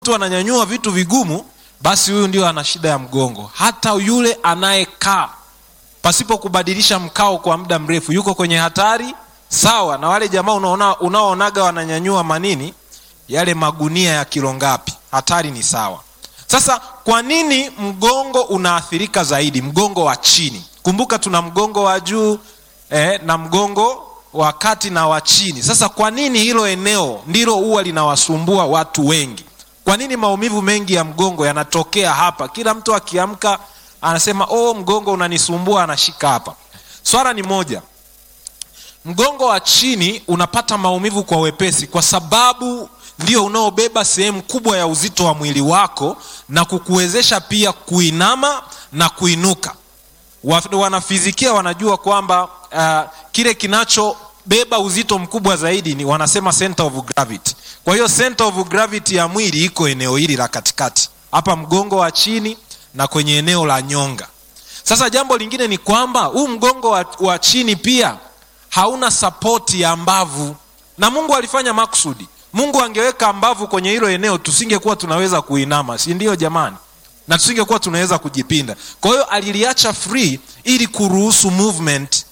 mtu ananyanyua vitu vigumu basi huyu ndio ana shida ya mgongo hata yule anayekaa pasipo kubadilisha mkao kwa muda mrefu yuko kwenye hatari sawa na wale jamaa unaona, unaoonaga wananyanyua manini yale magunia ya kilo ngapi hatari ni sawa sasa kwa nini mgongo unaathirika zaidi mgongo wa chini kumbuka tuna mgongo wa juu eh, na mgongo wa kati na wa chini sasa kwa nini hilo eneo ndilo huwa linawasumbua watu wengi kwa nini maumivu mengi ya mgongo yanatokea hapa kila mtu akiamka anasema oh mgongo unanisumbua anashika hapa swala ni moja mgongo wa chini unapata maumivu kwa wepesi kwa sababu ndio unaobeba sehemu kubwa ya uzito wa mwili wako na kukuwezesha pia kuinama na kuinuka wanafizikia wanajua kwamba uh, kile kinachobeba uzito mkubwa zaidi ni wanasema center of gravity kwa hiyo center of gravity ya mwili iko eneo hili la katikati hapa mgongo wa chini na kwenye eneo la nyonga sasa jambo lingine ni kwamba huu mgongo wa, wa chini pia hauna sapoti ya mbavu na mungu alifanya maksudi mungu angeweka mbavu kwenye hilo eneo tusingekuwa tunaweza kuinama si ndio jamani na tusingekuwa tunaweza kujipinda kwa hiyo aliliacha free ili kuruhusu movement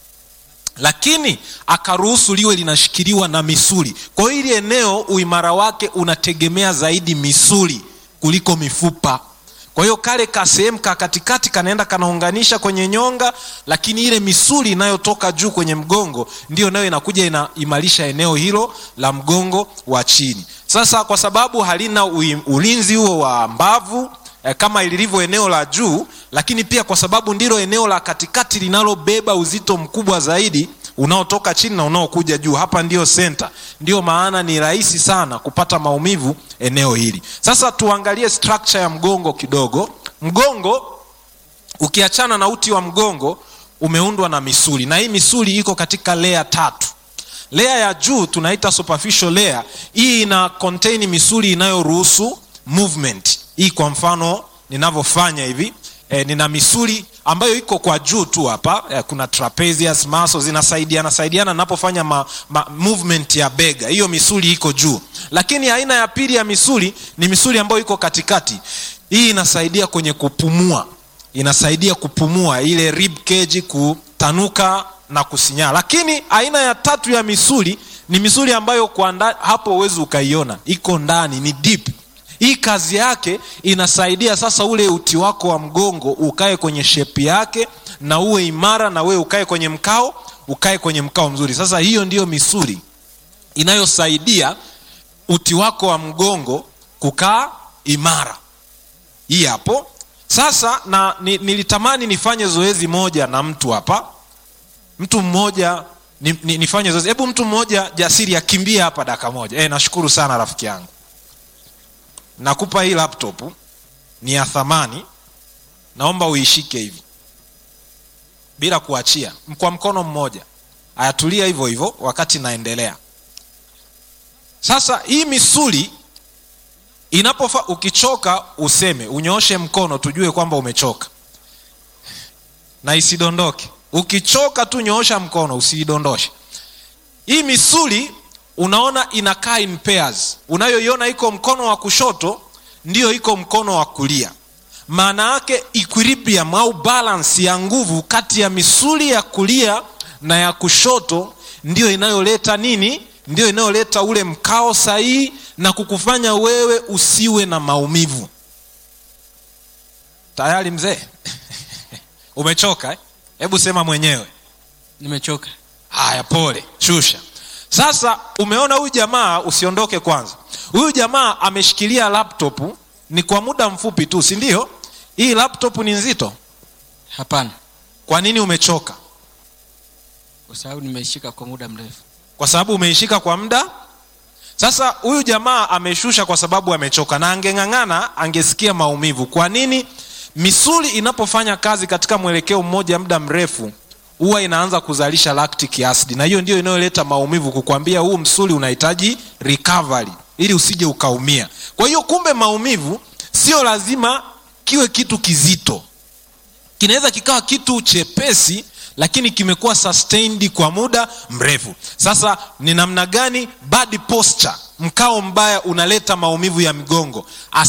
lakini akaruhusu liwe linashikiliwa na misuli kwa hiyo hili eneo uimara wake unategemea zaidi misuli kuliko mifupa kwa hiyo kale ka sehemu ka katikati kanaenda kanaunganisha kwenye nyonga lakini ile misuli inayotoka juu kwenye mgongo ndio nayo inakuja inaimarisha eneo hilo la mgongo wa chini sasa kwa sababu halina ulinzi huo wa mbavu eh, kama lilivyo eneo la juu lakini pia kwa sababu ndilo eneo la katikati linalobeba uzito mkubwa zaidi unaotoka chini na unaokuja juu hapa ndio senta ndio maana ni rahisi sana kupata maumivu eneo hili sasa tuangalie structure ya mgongo kidogo mgongo ukiachana na uti wa mgongo umeundwa na misuli na hii misuli iko katika lea tatu lea ya juu tunaita superficial layer hii ina contain misuli inayoruhusu movement hii kwa mfano ninavyofanya hivi e, nina misuli ambayo iko kwa juu tu hapa e, kuna trapezius muscles zinasaidiana saidiana napofanya ma, ma, movement ya bega hiyo misuli iko juu lakini aina ya pili ya misuli ni misuli ambayo iko katikati hii inasaidia kwenye kupumua inasaidia kupumua ile rib cage kutanuka na kusinyaa lakini aina ya tatu ya misuli ni misuli ambayo kwa nda, hapo huwezi ukaiona iko ndani ni deep hii kazi yake inasaidia sasa ule uti wako wa mgongo ukae kwenye shepi yake na uwe imara na wewe ukae kwenye mkao ukae kwenye mkao mzuri sasa hiyo ndiyo misuli inayosaidia uti wako wa mgongo kukaa imara hii hapo sasa na ni, nilitamani nifanye zoezi moja na mtu hapa mtu mmoja ni, ni, nifanye zoezi hebu mtu mmoja jasiri akimbie hapa daka moja e, nashukuru sana rafiki yangu nakupa hii laptop ni ya thamani naomba uishike hivi bila kuachia kwa mkono mmoja ayatulia hivyo hivyo wakati naendelea sasa hii misuli inapofa ukichoka useme unyooshe mkono tujue kwamba umechoka na isidondoke ukichoka tu nyoosha mkono usiidondoshe hii misuli unaona inakaa in pairs unayoiona iko mkono wa kushoto ndiyo iko mkono wa kulia maana yake equilibrium au balance ya nguvu kati ya misuli ya kulia na ya kushoto ndiyo inayoleta nini ndiyo inayoleta ule mkao sahihi na kukufanya wewe usiwe na maumivu tayari mzee umechoka hebu eh? sema mwenyewe nimechoka haya pole shusha sasa umeona huyu jamaa usiondoke kwanza huyu jamaa ameshikilia laptop ni kwa muda mfupi tu si ndio hii laptop ni nzito hapana kwa nini umechoka kwa sababu nimeishika kwa muda mrefu kwa sababu umeishika kwa muda sasa huyu jamaa ameshusha kwa sababu amechoka na angeng'ang'ana angesikia maumivu kwa nini misuli inapofanya kazi katika mwelekeo mmoja muda mrefu huwa inaanza kuzalisha lactic acid na hiyo ndio inayoleta maumivu kukwambia huu msuli unahitaji recovery ili usije ukaumia kwa hiyo kumbe maumivu sio lazima kiwe kitu kizito kinaweza kikawa kitu chepesi lakini kimekuwa sustained kwa muda mrefu sasa ni namna gani body posture mkao mbaya unaleta maumivu ya migongo